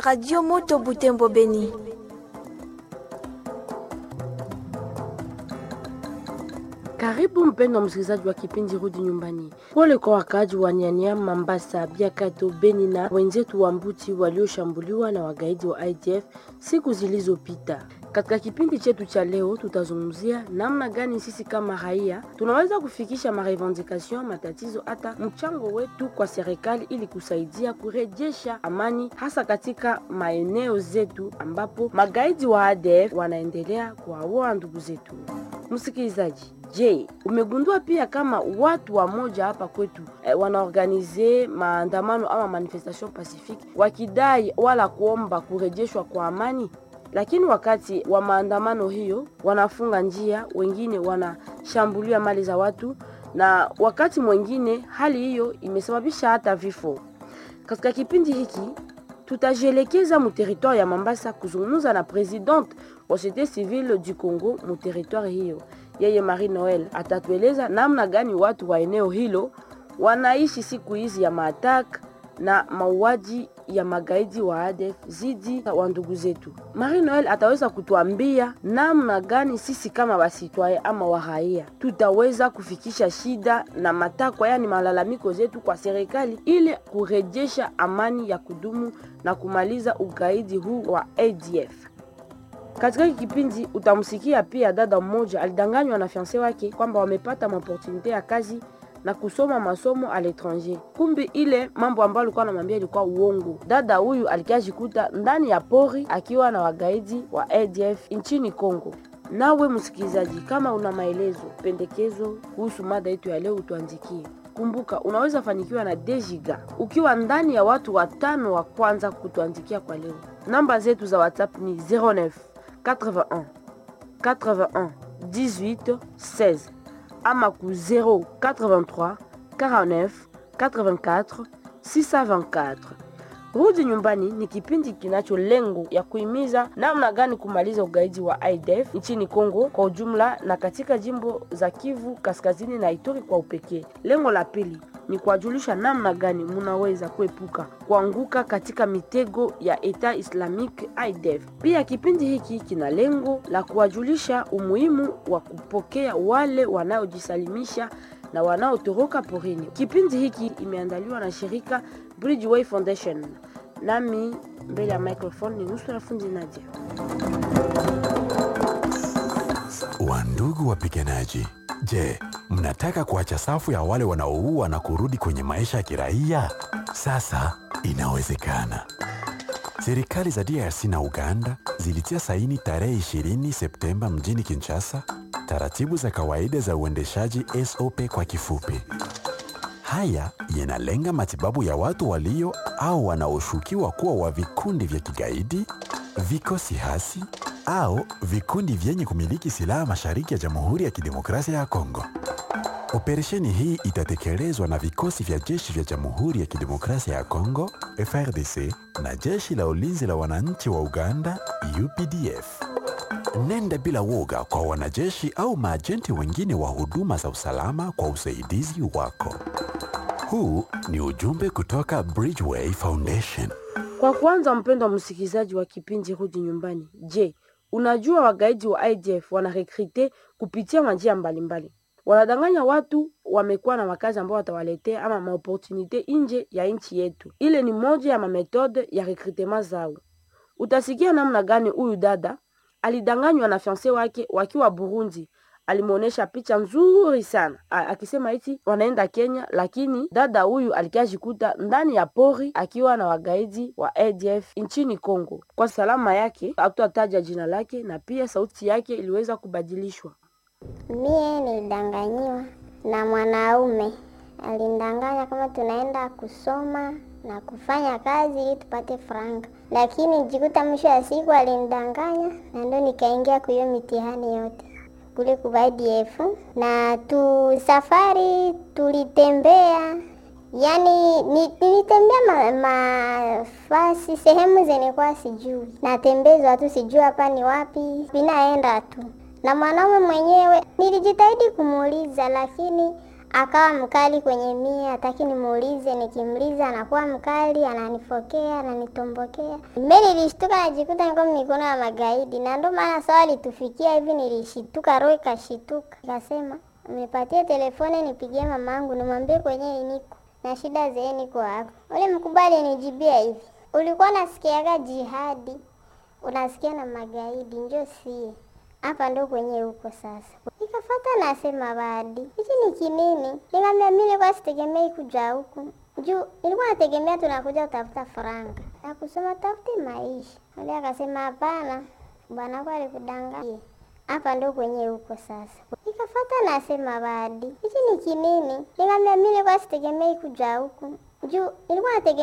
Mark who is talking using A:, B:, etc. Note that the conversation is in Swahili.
A: Radio Moto Butembo Beni.
B: Karibu mpendwa msikilizaji wa kipindi Rudi Nyumbani. Pole kwa wakaaji wa Nyanyama, Mambasa, Biakato, Beni na wenzetu wa Mbuti walioshambuliwa na wagaidi wa IDF siku zilizopita. Katika kipindi chetu cha leo tutazungumzia namna gani sisi kama raia tunaweza kufikisha marevendication, matatizo, hata mchango wetu kwa serikali ili kusaidia kurejesha amani, hasa katika maeneo zetu ambapo magaidi wa ADF wanaendelea kuwaua ndugu zetu. Msikilizaji, Je, umegundua pia kama watu wa moja hapa kwetu eh, wanaorganize maandamano ama manifestation pacifique wakidai wala kuomba kurejeshwa kwa amani, lakini wakati wa maandamano hiyo wanafunga njia, wengine wanashambulia mali za watu, na wakati mwingine hali hiyo imesababisha hata vifo. Katika kipindi hiki tutajielekeza mu territoire ya Mambasa kuzungumza na presidente wa societe civile du Congo mu territoire hiyo yeye Marie Noel atatueleza namna gani watu wa eneo hilo wanaishi siku hizi ya maatak na mauaji ya magaidi wa ADF zidi wa ndugu zetu. Marie Noel ataweza kutuambia namna gani sisi kama wasitwaye ama waraia tutaweza kufikisha shida na matakwa, yani malalamiko zetu kwa serikali ili kurejesha amani ya kudumu na kumaliza ugaidi huu wa ADF. Katika hiki kipindi utamsikia pia dada mmoja alidanganywa na fiance wake kwamba wamepata maopportunite ya kazi na kusoma masomo a l'étranger. Kumbi ile mambo ambayo alikuwa anamwambia ilikuwa uongo. Dada huyu alikiajikuta ndani ya pori akiwa na wagaidi wa ADF nchini Kongo. Nawe msikilizaji, kama una maelezo, pendekezo kuhusu mada yetu ya leo, utuandikie. Kumbuka, unaweza fanikiwa na Dejiga ukiwa ndani ya watu watano wa kwanza kutuandikia kwa leo. Namba zetu za WhatsApp ni 09 81 81 18 16 ama ku 083 49 84 624. Rudi Nyumbani ni kipindi kinacho lengo ya kuhimiza namna gani kumaliza ugaidi wa IDF nchini Kongo kwa ujumla na katika jimbo za Kivu Kaskazini na Ituri kwa upekee. Lengo la pili ni kuwajulisha namna gani munaweza kuepuka kuanguka katika mitego ya Eta Islamic IDF. Pia kipindi hiki kina lengo la kuwajulisha umuhimu wa kupokea wale wanaojisalimisha na wanaotoroka porini. Kipindi hiki imeandaliwa na shirika Bridgeway Foundation. Nami mbele ya microphone ni nusu fundi Nadia.
C: Wandugu wapiganaji, je, mnataka kuacha safu ya wale wanaoua na kurudi kwenye maisha ya kiraia? Sasa inawezekana. Serikali za DRC na Uganda zilitia saini tarehe 20 Septemba mjini Kinshasa taratibu za kawaida za uendeshaji SOP kwa kifupi. Haya yanalenga matibabu ya watu walio au wanaoshukiwa kuwa wa vikundi vya kigaidi, vikosi hasi au vikundi vyenye kumiliki silaha mashariki ya Jamhuri ya Kidemokrasia ya Kongo. Operesheni hii itatekelezwa na vikosi vya jeshi vya Jamhuri ya Kidemokrasia ya Kongo FRDC na jeshi la ulinzi la wananchi wa Uganda UPDF. Nenda bila woga kwa wanajeshi au maajenti wengine wa huduma za usalama kwa usaidizi wako. Huu ni ujumbe kutoka Bridgeway Foundation.
B: Kwa kwanza, mpendwa msikilizaji wa kipindi Rudi Nyumbani, je, unajua wagaidi wa IDF wanarekrite kupitia majia mbalimbali wanadanganya watu wamekuwa na makazi ambao watawaletea ama maopportunite nje ya nchi yetu. Ile ni moja ya mametode ya rekrutema zao. Utasikia namna gani huyu dada alidanganywa na fiance wake wakiwa Burundi. Alimwonyesha picha nzuri sana A, akisema eti wanaenda Kenya, lakini dada huyu alikiajikuta ndani ya pori akiwa na wagaidi wa ADF nchini Kongo. Kwa salama yake hatutataja jina lake, na pia sauti yake iliweza kubadilishwa.
D: Mie nilidanganyiwa na mwanaume, alindanganya kama tunaenda kusoma na kufanya kazi ili tupate franga, lakini nijikuta mwisho ya siku alinidanganya, na ndo nikaingia kwa hiyo mitihani yote kule kwa IDF. Na tu safari tulitembea, yani nilitembea mafasi ma, sehemu zenye kwa sijui, natembezwa tu sijui hapa ni wapi, binaenda tu na mwanaume mwenyewe nilijitahidi kumuuliza, lakini akawa mkali kwenye mie, hataki nimuulize. Nikimuuliza anakuwa mkali, ananifokea, ananitombokea. Mimi nilishtuka, najikuta niko mikono ya magaidi, na ndio maana sawa alitufikia hivi, nilishituka, roho ikashituka, nikasema nipatie telefoni nipigie mamangu nimwambie kwenye niko na shida zee niko hapo. Ule mkubwa alinijibia hivi, ulikuwa unasikiaga jihadi, unasikia na magaidi, njo sie hapa ndo kwenye huko sasa. Nikafata nasema badi hichi ni kinini? Nikamwambia mimi nilikuwa sitegemei kuja huku juu nilikuwa nategemea tunakuja kutafuta faranga na kusoma tafute maisha. Ule akasema hapana, bwana wako alikudanganya hapa ndo kwenye huko sasa. Nikafata nasema badi hichi ni kinini? Nikamwambia mimi nilikuwa sitegemei kuja huku juu nilikuwa nategemea